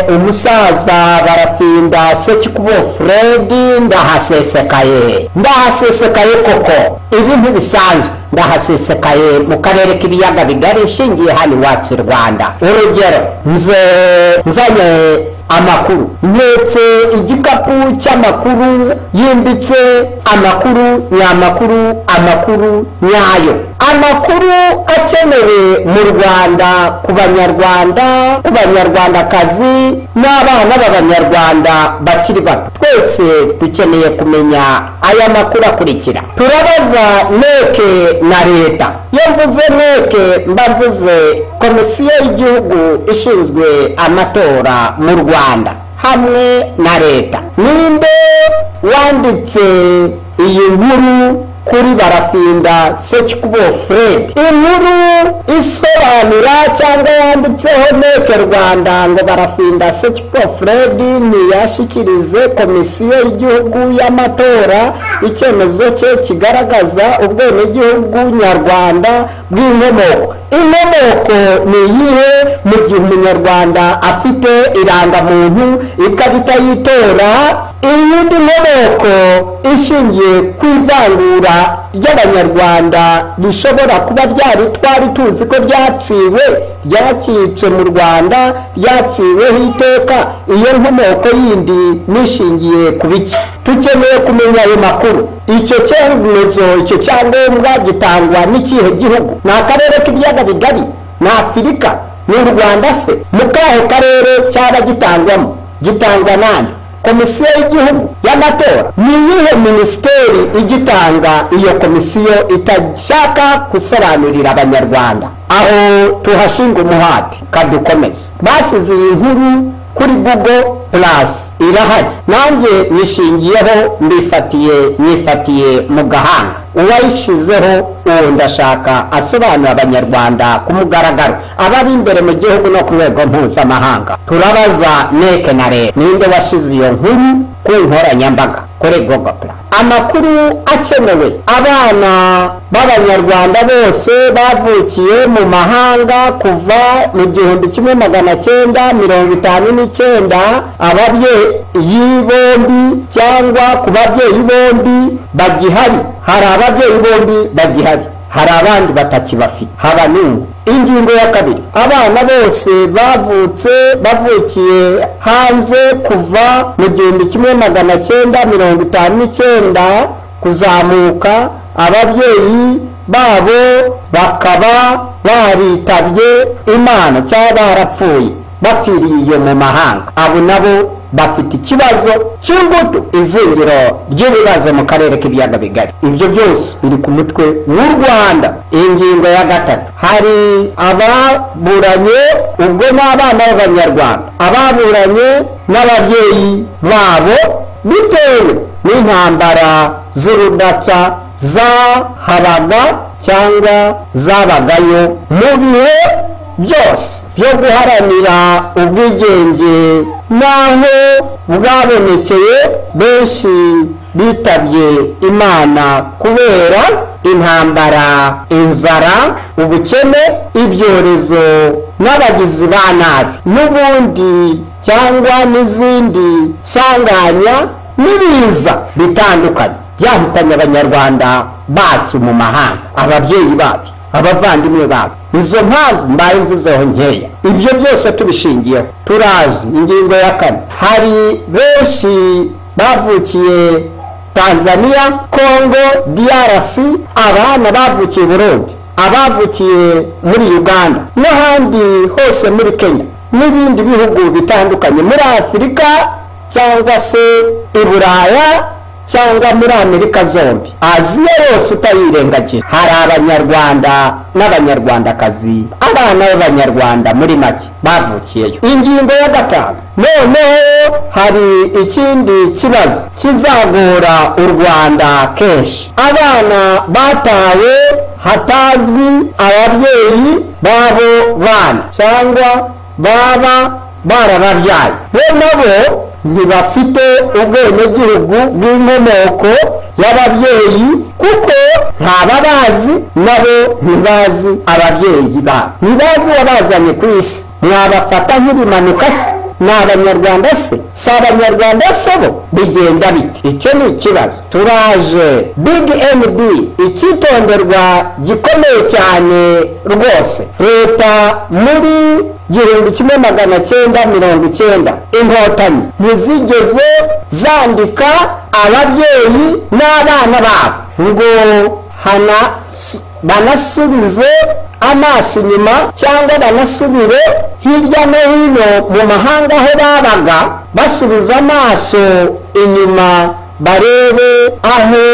umusaza barafinda sekikubo Fredi ndahasesekaye ndahasesekaye koko ibi ntibisanzwe ndahasesekaye mu karere k'ibiyaga bigari nshingiye hano iwacu i rwanda urugero nze nzanye amakuru ntetse igikapu cy'amakuru yimbitse amakuru nyamakuru amakuru nyayo amakuru akenewe mu rwanda ku banyarwanda ku banyarwandakazi n'abana b'abanyarwanda bakiri bato twese dukeneye kumenya aya makuru akurikira turabaza neke na leta iyo mvuze neke mbavuze komisiyo y'igihugu ishinzwe amatora mu rwanda hamwe na leta ninde wanditse iyi nkuru kuri barafinda sekikubo fred inkuru isobanura cyangwa yanditseho neke rwanda ngo barafinda sekikubo fred ntiyashyikirize komisiyo y'igihugu y'amatora icyemezo cye kigaragaza ubwenegihugu nyarwanda bw'inkomoko inkomoko ni iyihe mu gihe umunyarwanda afite irangamuntu ikaba itayitora iyindi nkomoko ishingiye ku ivangura ry'abanyarwanda rishobora kuba ryari twari tuzi ko ryaciwe ryacitse mu rwanda ryaciweho iteka iyo nkomoko yindi nishingiye ku biki tukeneye kumenya ayo makuru icyo cyemezo icyo cyangombwa gitangwa n'ikihe gihugu ni akarere k'ibiyaga bigari ni afurika ni u rwanda se mu kahe karere cyaba gitangwamo gitangwa nande komisiyo y'igihugu y'amatora ni iyihe minisiteri igitanga iyo komisiyo itashaka gusobanurira abanyarwanda aho tuhashinga umuhati kadukomeze basize iyi nkuru kuri google plus irahari nanjye nishingiyeho mbifatiye nyifatiye mu gahanga uwayishyizeho uwo ndashaka asobanura abanyarwanda ku mugaragaro abari imbere mu gihugu no ku rwego mpuzamahanga turabaza neke na leta ninde washyize iyo nkuru ku nkoranyambaga kuri google plus amakuru akenewe abana b'abanyarwanda bose bavukiye mu mahanga kuva mu gihumbi kimwe magana cyenda mirongo itanu n'icyenda ababyeyi bombi cyangwa ku babyeyi bombi bagihari hari ababyeyi bombi bagihari hari abandi batakibafite haba n'ubu ingingo ya kabiri abana bose bavutse bavukiye hanze kuva mu gihumbi kimwe magana cyenda mirongo itanu n'icyenda kuzamuka ababyeyi babo bakaba baritabye imana cyangwa barapfuye bapfiriye mu mahanga abo nabo bafite ikibazo cy'ingutu izingiro ry'ibibazo mu karere k'ibiyaga bigari ibyo byose biri ku mutwe w'u rwanda ingingo ya gatatu hari ababuranye ubwo ni abana b'abanyarwanda ababuranye n'ababyeyi babo bitewe n'intambara z'urudaca zahabaga cyangwa zabagayo mu bihe byose byo guharanira ubwigenge n'aho bwabonekeye benshi bitabye imana kubera intambara inzara ubukene ibyorezo n'abagizi ba nabi n'ubundi cyangwa n'izindi sanganya n'ibiza bitandukanye byahitanye abanyarwanda bacu mu mahanga ababyeyi bacu abavandimwe babo izo mpamvu mbaye mvuzeho nkeya ibyo byose tubishingiyeho turazi ingingo ya kane hari benshi bavukiye tanzania congo drc abana bavukiye burundi abavukiye muri uganda n'ahandi hose muri kenya n'ibindi bihugu bitandukanye muri afurika cyangwa se i buraya cyangwa muri amerika zombi aziya yose utayirengagira hari abanyarwanda n'abanyarwandakazi abana b'abanyarwanda muri make bavukiyeyo ingingo ya gatanu noneho hari ikindi kibazo kizagora u rwanda kenshi abana batawe hatazwi ababyeyi babo bana cyangwa baba barababyaye bo nabo ntibafite ubwenegihugu bw'inkomoko y'ababyeyi kuko ntababazi nabo ntibazi ababyeyi babo ntibazi uwabazanye ku isi mwabafata nk'ibimanuka se ni abanyarwanda se si abanyarwanda se bo bigenda biti icyo ni ikibazo turaje big md icyitonderwa gikomeye cyane rwose leta muri gihumbi kimwe magana cyenda mirongo icyenda inkotanyi ntizigeze zandika ababyeyi n'abana babo ngo hana banasubize amaso inyuma cyangwa banasubire hirya no hino mu mahanga aho babaga basubiza amaso inyuma barebe aho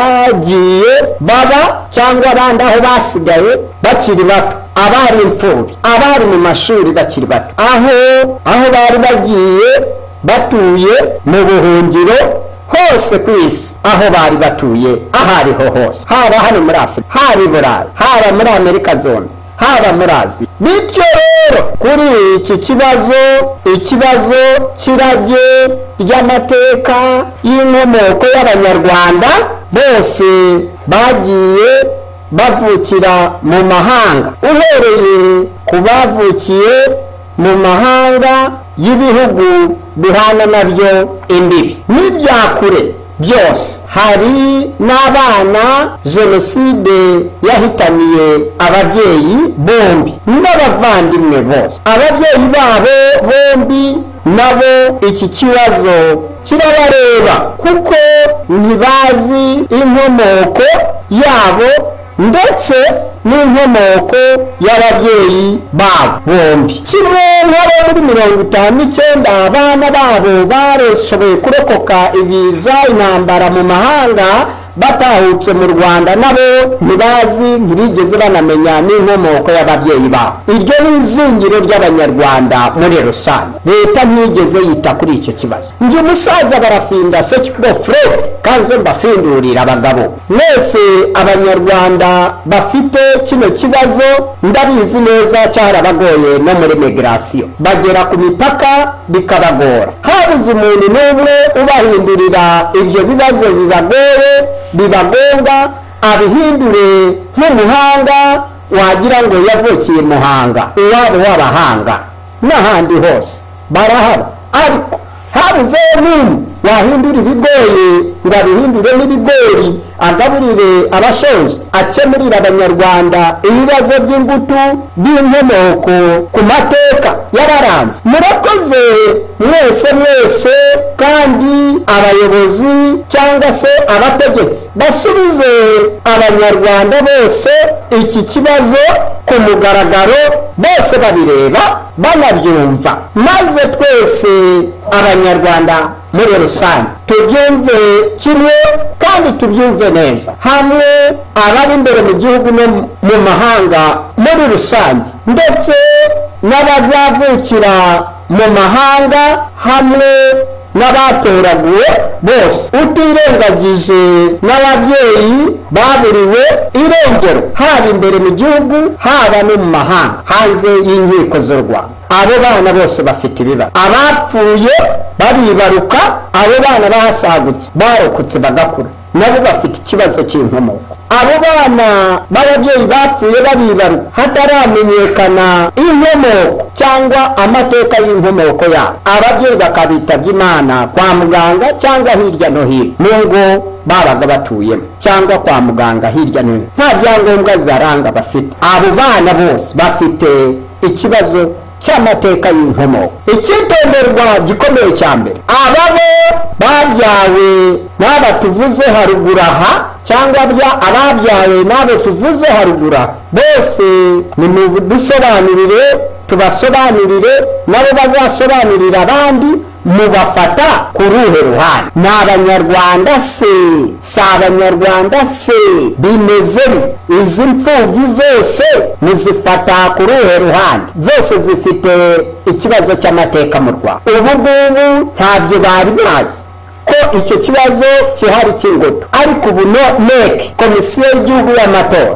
bagiye baba cyangwa abandi aho basigaye bakiri bato abari imfubyi abari mu mashuri bakiri bato aho aho bari bagiye batuye mu buhungiro hose ku isi aho bari batuye aho ariho hose haba hano muri afurika haba i burayi haba muri amerika zombi haba muri aziya bityo rero kuri iki kibazo ikibazo cy'irage ry'amateka y'inkomoko y'abanyarwanda bose bagiye bavukira mu mahanga uhereye ku bavukiye mu mahanga y'ibihugu duhana nabyo imbibi n'ibya kure byose hari n'abana jenoside yahitaniye ababyeyi bombi n'abavandimwe bose ababyeyi babo bombi nabo iki kibazo kirabareba kuko ntibazi inkomoko yabo ndetse n'inkomoko y'ababyeyi babo bombi kimwe nk'abo muri mirongo itanu n'icyenda abana babo barashoboye kurokoka ibiza intambara mu mahanga batahutse mu rwanda nabo ntibazi ntibigeze banamenya n'inkomoko y'ababyeyi babo iryo ni izingiro ry'abanyarwanda muri rusange leta ntigeze yita kuri icyo kibazo njye umusaza barafinda sekiro fred kanze mbafindurira abagabo mwese abanyarwanda bafite kino kibazo ndabizi neza cyarabagoye no muri migirasiyo bagera ku mipaka bikabagora habuze umuntu n'umwe ubahindurira ibyo bibazo bibagoye biba ngombwa abihindure nk'umuhanga wagira ngo yavukiye muhanga iwabo w'abahanga n'ahandi hose barahaba ariko habuze n'umwe wahindura ibigoye ngo abihindure n'ibigori agaburire abashoje akemurire abanyarwanda ibibazo by'ingutu by'inkomoko ku mateka y'abaranze murakoze mwese mwese kandi abayobozi cyangwa se abategetsi basubize abanyarwanda bose iki kibazo ku mugaragaro bose babireba banabyumva maze twese abanyarwanda muri rusange tubyumve kimwe kandi tubyumve neza hamwe abari imbere mu gihugu no mu mahanga muri rusange ndetse n'abazavukira mu mahanga hamwe n'abatoraguwe bose utirengagije n'ababyeyi baburiwe irengero haba imbere mu gihugu haba no mu mahanga hanze y'inkiko z'u rwanda abo bana bose bafite ibibazo abapfuye baribaruka abo bana bahasagutse barokotse bagakura nabo bafite ikibazo cy'inkomoko abo bana b'ababyeyi bapfuye baribaruka hataramenyekana inkomoko cyangwa amateka y'inkomoko yabo ababyeyi bakabitabye imana kwa muganga cyangwa hirya no hino mu ngo babaga batuyemo cyangwa kwa muganga hirya no hino nta byangombwa bibaranga bafite abo bana bose bafite ikibazo cy'amateka y'inkomoko icyitonderwa gikomeye cya mbere ababo babyawe n'aba tuvuze haruguru aha cyangwa ababyawe n'abo tuvuze haruguru aha bose nimudusobanurire tubasobanurire nabo bazasobanurira abandi mubafata ku ruhe ruhande ni abanyarwanda se si abanyarwanda se bimeze izi mfubyi zose muzifata ku ruhe ruhande zose zifite ikibazo cy'amateka mu rwanda ubu ngubu ntabyo bari bazi ko icyo kibazo kihari cy'ingutu ariko ubu neke komisiyo y'igihugu y'amatora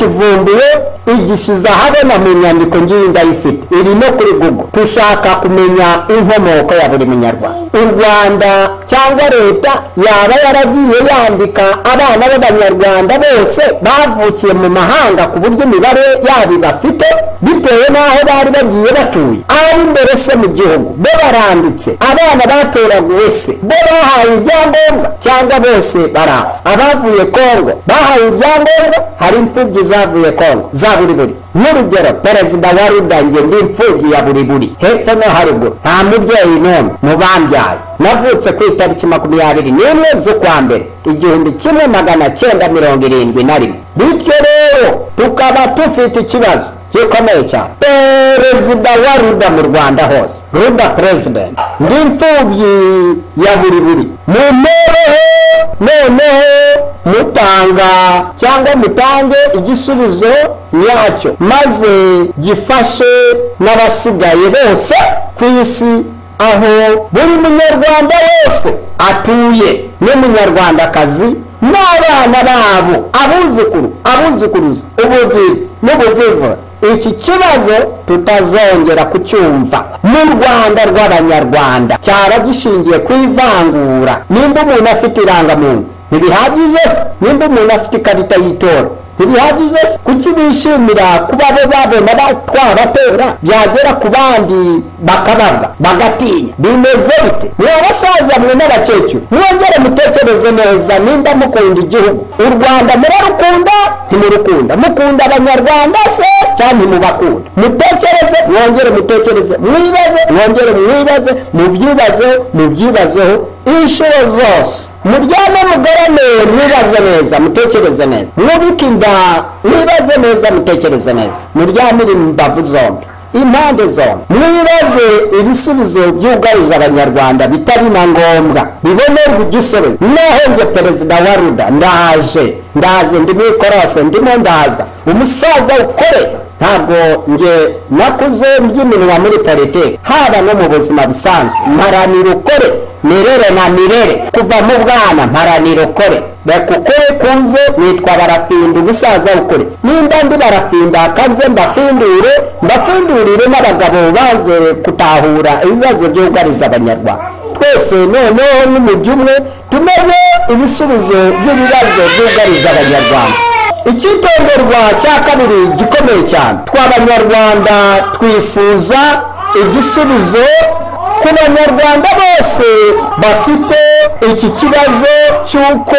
irakivumbuye igisubizo ahabona mu nyandiko ngiyi ndayifite iri no kuri google dushaka kumenya inkomoko ya buri munyarwanda u rwanda cyangwa leta yaba yaragiye yandika abana b'abanyarwanda bose bavukiye mu mahanga ku buryo imibare yabo ibafite bitewe n'aho bari bagiye batuye ari mbere se mu gihugu bo baranditse abana batoraguwe se bo bahawe ibyangombwa cyangwa bose baraho abavuye kongo bahawe ibyangombwa hari imfubyi zavuye kongo za buri buri nk'urugero perezida wa ruda njye ndi imfubyi ya buri buri hepfo no haruguru nta mubyeyi n'umwe mu bambyaye navutse ku itariki makumyabiri n'imwe z'ukwa mbere igihumbi kimwe magana cyenda mirongo irindwi na rimwe bityo rero tukaba dufite ikibazo gikomeye cyane perezida wa ruda mu rwanda hose ruda perezidenti ndi imfubyi ya buri buri mumpereho noneho mutanga cyangwa mutange igisubizo nyacyo maze gifashe n'abasigaye bose ku isi aho buri munyarwanda wese atuye n'umunyarwandakazi n'abana babo abuzukuru abuzukuruza ubuvivu n'ubuvivu iki kibazo tutazongera kucyumva mu rwanda rw'abanyarwanda cyara gishingiye ku ivangura nimba umuntu afite irangamuntu ntibihagije se nimba umuntu afite ikarita y'itora ntibihagije se kuki bishimira kuba bo babona twabatera byagera ku bandi bakababwa bagatinya bimeze bite mwe abasaza mwe n'abakecuru mwongere mutekereze neza nimba mukunda igihugu u rwanda murarukunda ntimurukunda mukunda abanyarwanda se cyangwa ntimubakunda mutekereze mwongere mutekereze mwibaze mwongere mwibaze mubyibazeho mubyibazeho inshuro zose muryame mugorane mwibaze neza mutekereze neza mwubike inda mwibaze neza mutekereze neza muryamire imbavu zombi impande zombi mwibaze ibisubizo byugarije abanyarwanda bitari na ngombwa bibonerwa igisubizo naho njye perezida wa ruda ndaje ndaje ndimo ikorose ndimo ndaza umusaza ukore ntabwo nge nakuze ry'iminwa muri politiki haba no mu buzima busanzwe mparanira ukore mirere na mirere kuva mu bwana mparanira ukore reka ukore kuze nitwa barafinda ubusaza ukore nimba ndi barafinda akaze mbafindure mbafindurire n'abagabo baze gutahura ibibazo byugarije abanyarwanda twese noneho n'umujyi umwe tumenye ibisubizo by'ibibazo byugarije abanyarwanda icyitonderwa cya kabiri gikomeye cyane tw'abanyarwanda twifuza igisubizo ku banyarwanda bose bafite iki kibazo cy'uko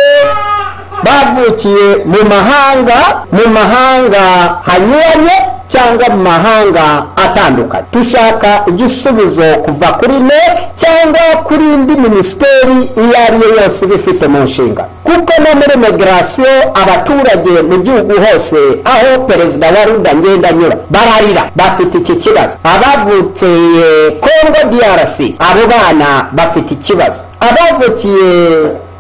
bavukiye mu mahanga mu mahanga hanyuranye cyangwa mu mahanga atandukanye dushaka igisubizo kuva kuri nec cyangwa kuri indi minisiteri iyo ari yo yose ibifite mu nshinga kuko no muri migirasiyo abaturage mu gihugu hose aho perezida wa ruda ngenda anyura bararira bafite iki kibazo abavukiye kongo drc abo bana bafite ikibazo abavukiye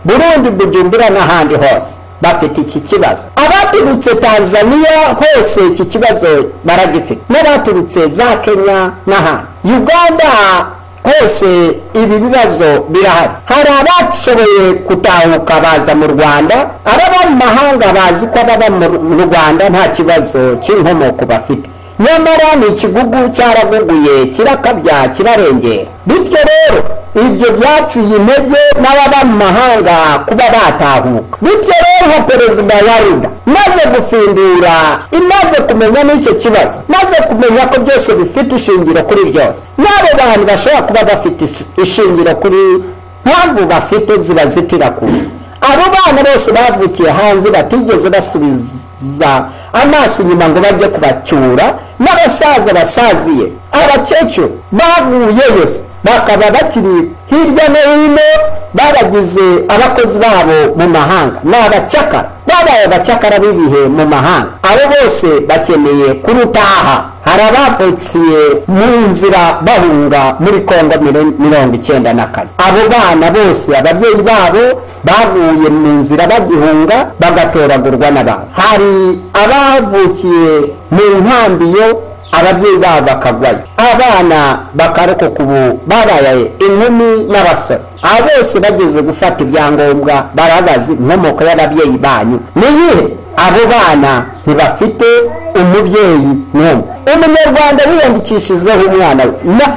burundi bujumbura n'ahandi hose bafite iki kibazo abaturutse tanzania hose iki kibazo baragifite n'abaturutse za kenya n'ahandi uganda hose ibi bibazo birahari hari abashoboye gutahuka baza mu rwanda ababa mu mahanga bazi ko ababa mu rwanda nta kibazo cy'inkomoko bafite nyamara ni ikigugu cyaraguguye kirakabya kirarengera bityo rero ibyo byaciye intege n'ababa mu mahanga kuba batahuka bityo rero perezida wa ruda maze gufindura imaze kumenya n'icyo kibazo maze kumenya ko byose bifite ishingiro kuri byose n'abo bantu bashobora kuba bafite ishingiro kuri mpamvu bafite ziba zitira kuza abo bana bose bavukiye hanze batigeze basubiza amaso inyuma ngo bajye kubacyura n'abasaza basaziye abakecuru baguye yose bakaba bakiri hirya no hino babagize abakozi babo mu mahanga ni abacakara babaye abacakara b'ibihe mu mahanga abo bose bakeneye kurutaha hari abavukiye mu nzira bahunga muri kongo mirongo icyenda na kane abo bana bose ababyeyi babo baguye mu nzira bagihunga bagatoragurwa n'abantu hari abavukiye mu nkambi yo ababyeyi babo bakagwayo abana bakarokoka ubu babaye inkumi n'abasore aba bose bageze gufata ibyangombwa barabazi inkomoko y'ababyeyi banyu niyihe abo bana ntibafite umubyeyi n'umwe umunyarwanda wiyandikishijeho umwana we na-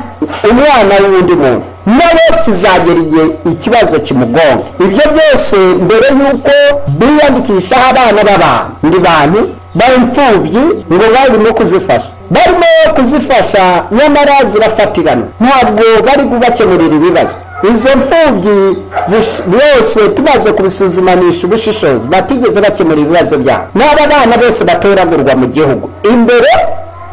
umwana w'undi muntu nawe kizagera igihe ikibazo kimugonga ibyo byose mbere y'uko biyandikishaho abana b'abantu ndi bantu b'imfubyi ngo barimo kuzifasha barimo kuzifasha nyamara zirafatirana ntabwo bari kubakemurira ibibazo izo mfubyi zish- bose tumaze kubisuzumanisha ubushishozi batigeze bakemura ibibazo byabo n'aba bana bose batoragurwa mu gihugu imbere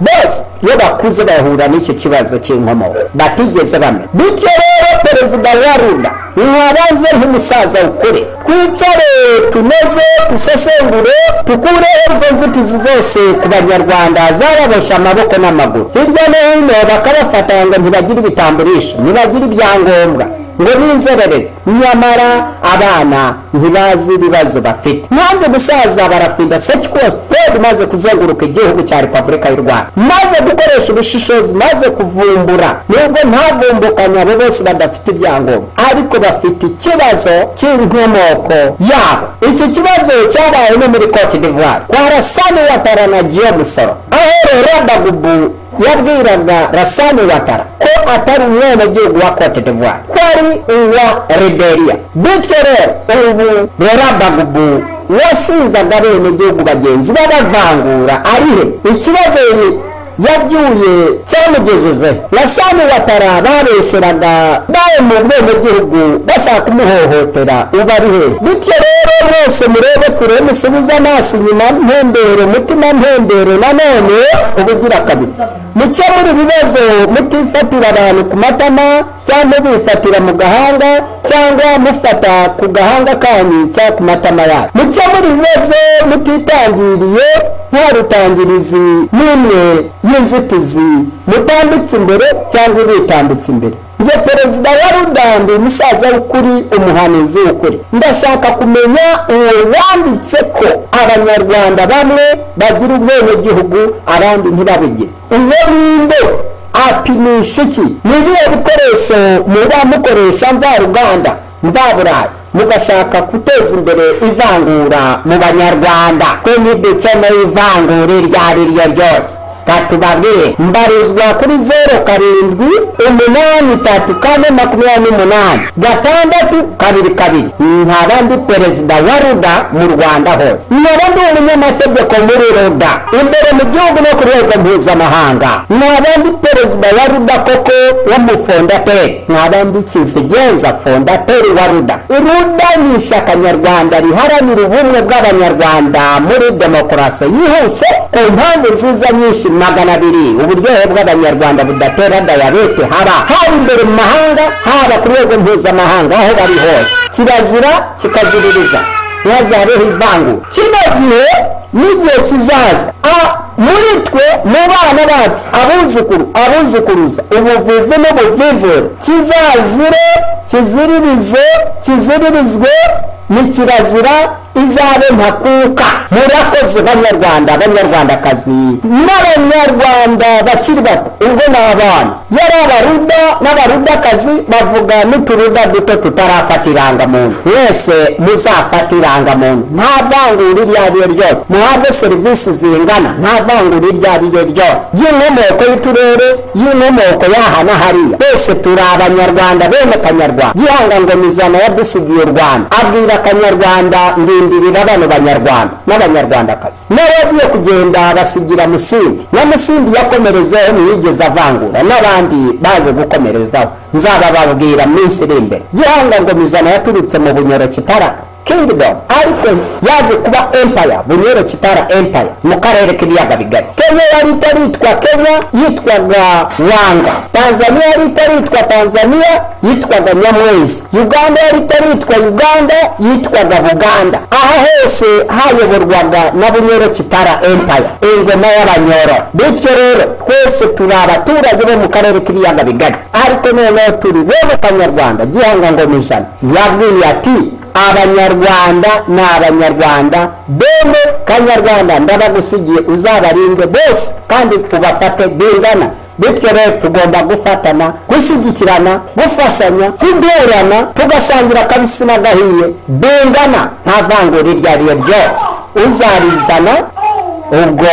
bose iyo bakuze bahura n'icyo kibazo cy'inkomoko batigeze bamenya bityo rero perezida yarunda mwabanze nk'umusaza ukuri twicare tunoze dusesengure dukureho izo nzitizi zose ku banyarwanda zaraboshe amaboko n'amaguru hirya no hino bakabafatanya ngo ntibagire ibitamburisho ntibagire ibyangombwa ngo n'inzererezi nyamara abana ntibazi ibibazo bafite nanjye gusaza barafinda secikos fred maze kuzenguruka igihugu cya repubulika y'u rwanda maze gukoresha ubushishozi maze kuvumbura nubwo ntavumbukanye abo bose badafite ibyangombwa ariko bafite ikibazo cy'inkomoko yabo iki kibazo cyabaye no muri cote d'ivoire kwa rasani watara na giyo musoro aho rero bagubu yabwiraga rasani watara ko atari umwenegihugu wa cote d'ivoire ko ari uwa liberia bityo rero ubu rerabagubu wasubizaga abenegihugu bagenzi babavangura arihe ikibazo yabyuye cyamugejeje rasani watara babeshyeraga bawe mu bwenegihugu bashaka kumuhohotera uba ari hehe bityo rero mwese murebe kure musubize amaso inyuma ntembere mutima ntembere nanone ubugira kabiri mukemure ibibazo mutifatira abantu ku matama cyangwa bifatira mu gahanga cyangwa mufata ku gahanga kanyu cyangwa ku matama yanyu mukemure ibibazo mutitangiriye nta rutangirizi n'imwe y'inzitizi mutambitse imbere cyangwa bitambitse imbere nge perezida wa ruganda umusaza w'ukuri umuhanuzi w'ukuri ndashaka kumenya uwo wanditse ko abanyarwanda bamwe bagira ubwenegihugu abandi ntibabigire uwo ninde apimisha iki ni ibihe bikoresho muba mukoresha mvaruganda mvaburayi mugashaka guteza imbere ivangura mu banyarwanda ko ntidukeneye ivangura iryo ari ryo ryose katubabwire mbarizwa kuri zeru karindwi umunani tatu kane makumyabiri n'umunani gatandatu kabiri kabiri nkaba ndi perezida wa ruda mu rwanda hose nkaba ndi umunyamategeko muri ruda imbere mu gihugu no ku rwego mpuzamahanga nkaba ndi perezida wa ruda koko w'umufondateri nkaba ndi kizigenza fondateri wa ruda ruda ni ishyaka nyarwanda riharanira ubumwe bw'abanyarwanda muri demokarasi yihuse ku mpamvu ziza nyinshi magana abiri uburyohe bw'abanyarwanda budatera dayabete haba haba imbere mu mahanga haba ku rwego mpuzamahanga aho bari hose kirazira kikaziririza ntihazabeho ivangura kino gihe n'igihe kizaza a- muri twe mu bana bacu abuzukuru abuzukuruza ubuvivi n'ubuvivure kizazire kiziririze kiziririzwe ni kirazira izabe ntakuka murakoze banyarwanda banyarwandakazi n'abanyarwanda bakiri bato ubwo ni abana yari abaruda n'abarudakazi bavuga n'uturuda duto tutarafata irangamuntu mwese muzafata irangamuntu nta vangura iryo ari ryo ryose muhabwe serivisi zingana nta vangura iryo ari ryo ryose y'inkomoko y'uturere y'inkomoko y'aha na hariya bose turi abanyarwanda bene kanyarwanda gihangangoma ijana yadusigiye u rwanda abwira akanyarwanda ndindirira bano banyarwanda n'abanyarwandakazi n'abagiye kugenda basigira musindi na musindi yakomerezaho ntiyigeze avangura n'abandi baje gukomerezaho nzabababwira mu minsi iri imbere gihangangoma ijana yaturutse mu bunyoro kitarama kingdom ariko yaje kuba empire bunyoro kitara empire mu karere k'ibiyaga bigari kenya yari itaritwa kenya yitwaga wanga tanzania yari itaritwa tanzania yitwaga nyamwezi uganda yari itaritwa uganda yitwaga buganda aha hose hayoborwaga na bunyoro kitara empire ingoma y'abanyoro bityo rero twese turi abaturage bo mu karere k'ibiyaga bigari ariko noneho turi bene kanyarwanda gihanga ngoma ijana yabwiye ati abanyarwanda ni abanyarwanda bene kanyarwanda ndabagusigiye uzabarinde bose kandi ubafate bingana bityo rero tugomba gufatana gushyigikirana gufashanya kudurana tugasangira akabisi n'agahiye bingana nta vangura iryo ari ryo ryose uzarizana ubwo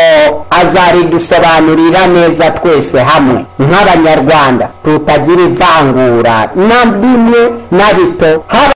azaridusobanurira neza twese hamwe nk'abanyarwanda tutagira ivangura na rimwe na rito